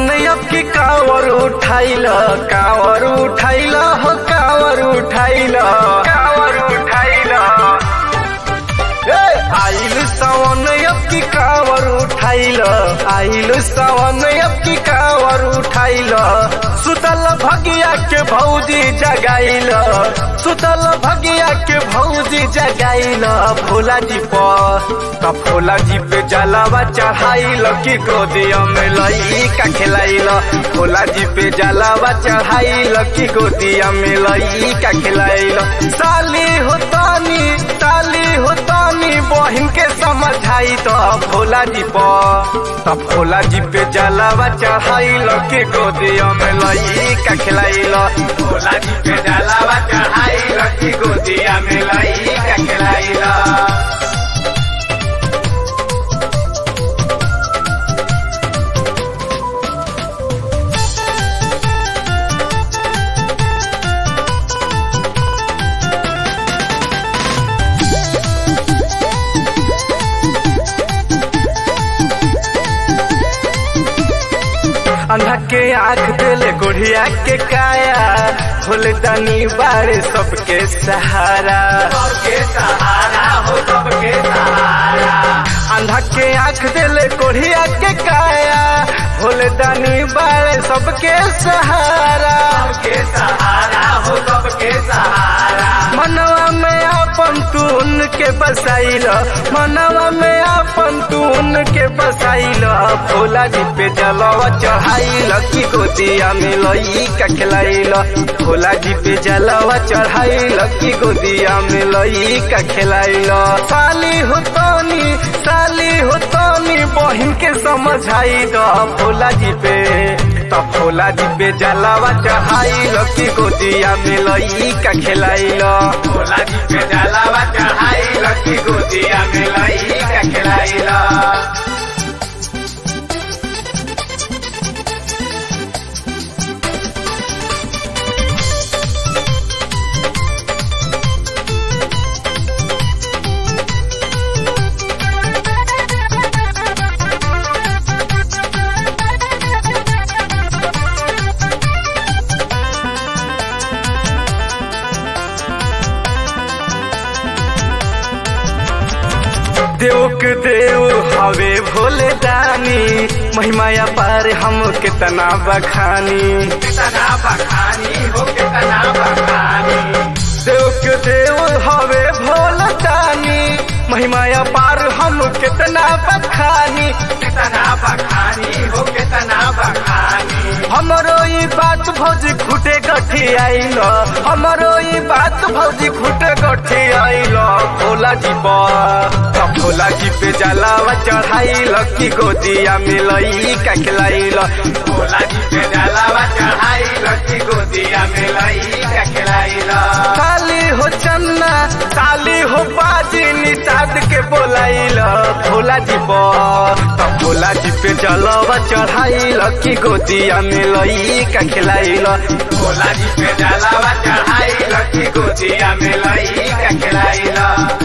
सावन अब की कावर उठाइल कावर उठाइल हो कावर उठाइल कावर उठाइल आइल सावन अब की कावर उठाइल आइल सावन अब की कावर उठाइल सुतल भगिया के भौजी जगाइल सुतल भगिया के भौजी जगाइल भोला जी पर त भोला जी पे जलावा चढ़ाइल की गोदिया में लई का खिलाइल भोला जी पे जलावा चढ़ाइल की गोदिया में लई का खिलाइल साली होतानी साली होतानी बहिन के समझाई तो भोला जी पर त भोला जी पे जलावा चढ़ाइल की गोदिया में लई का खिलाइल भोला जी पे जलावा चढ़ाइल की गोदिया में लई का खिलाइल अंधा के आंख दिले गुड़िया के काया भोले दानी बारे सबके सहारा सबके सहारा हो सबके सहारा अंधा के आंख दिले गुड़िया के काया भोले दानी बारे सबके सहारा सबके सहारा हो सबके सहारा मनवा में अपन तून के बसाइल मनवा में अपन तून के बसाइल भोला जी पे जलवा चढ़ाइल की गोदिया में लई का खिलाइल भोला जी पे जलवा चढ़ाइल की गोदिया में लई का खिलाइल साली हो तनी साली हो तनी बहिन के समझाई दो भोला जी पे त भोला जी पे जलावा चढ़ाइल की गोदिया में लई का खिलाइल भोला जी पे जलावा चढ़ाइल की गोदिया में लई का खिलाइल देव के देव हवे भोले दानी महिमाया पार हम कितना बखानी कितना बखानी हो कितना बखानी देव के देव हवे भोले दानी महिमाया पार हम कितना बखानी कितना बखानी हो कितना बखानी हमरो ई बात भौजी खुटे गठी आइल हमरो ई बात भौजी खुटे गठी आइल भोला जी पर भोला जी पे जलावा चढ़ाइल की गोदिया में लई का खिलाइल भोला जी पे जलावा चढ़ाइल की गोदिया में लई का खिलाइल साली हो चन्ना साली हो बाजी निषाद के बोलाइल भोला जी पर भोला जी पे जलावा चढ़ाइल की गोदिया में लई का खिलाइल भोला जी पे जलावा चढ़ाइल की गोदिया में लई का खिलाइल